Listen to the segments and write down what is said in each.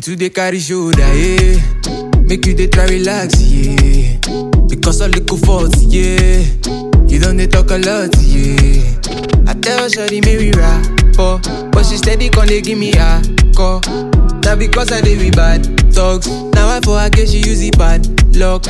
too dey carry shoulder, yeah. Make you dey try relax, yeah. Because all little fault, yeah. You don't dey talk a lot, yeah. I tell Shawty make we rap, oh, but she steady con dey give me a call. Now because I dey with bad talks, now I for her get she use it bad luck.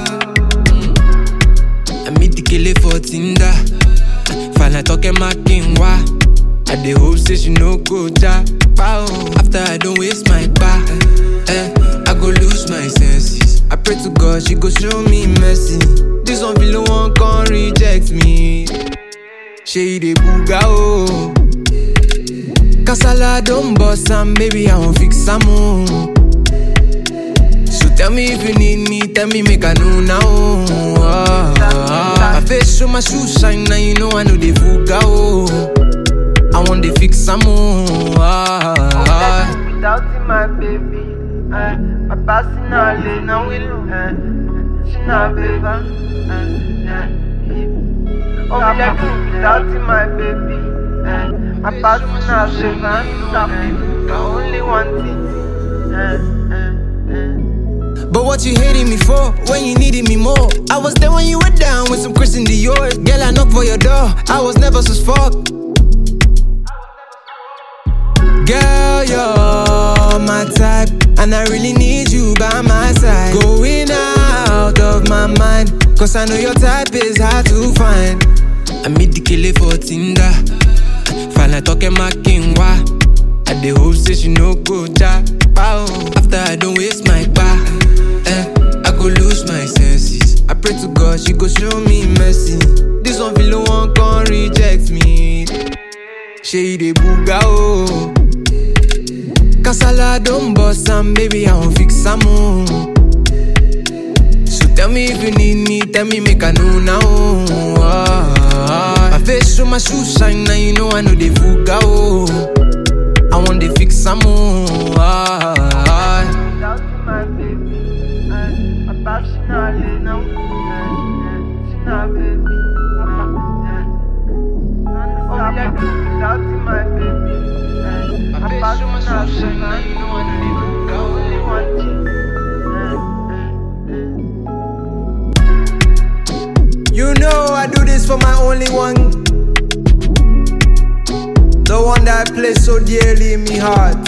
I meet the killer for Tinder. Fana talking my king wa. I dey hope say she no go ja. Pow. After I don't waste my bar, eh, I go lose my senses. I pray to God she go show me mercy. This one feel one can reject me. She dey booga oh. Kasala don't bust am, baby I won't fix am oh. So tell me if you need me, tell me make I know now. Oh, My face show my shoes shine, now you know I know they fuga oh. I want to fix some more. Without you, my baby, eh, my passing all day, now we lose, eh, she not baby, eh, eh, Oh, me like you without you, my baby, eh, my passing all day, now we lose, I only want it, eh, eh, eh. But what you hating me for when you needed me more? I was there when you were down with some Christian Dior. Girl, I knocked for your door. I was never so fuck. Girl, you're my type, and I really need you by my side. Going out of my mind, cause I know your type is hard to find. I meet the killer for Tinder. Fana talking my king wa. I dey hope say she no go ja. Pow. After I don't waste my bar, eh, I go lose my senses. I pray to God she go show me mercy. This one feel one can reject me. She dey booga oh. Kasala don't bust am, baby I won't fix am oh. So tell me if you need me, tell me make I know now. Oh, my face show my shoes shine, now you know I know they fuga oh. I want to fix some more. Without you, my baby, eh, my passing all day, now we lose, eh, eh, she not baby, eh, eh. Oh, me like you without you, my baby, eh, my passing all day, now you know I live, I only want you, eh, eh, eh. You know I do this for my only one. The one that I place so dearly in me heart.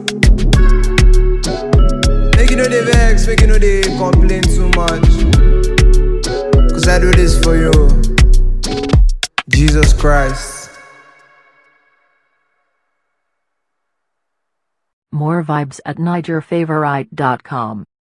Make you know they vex, make you know they complain too much. Cause I do this for you. Jesus Christ. More vibes at NigerFavorite.com.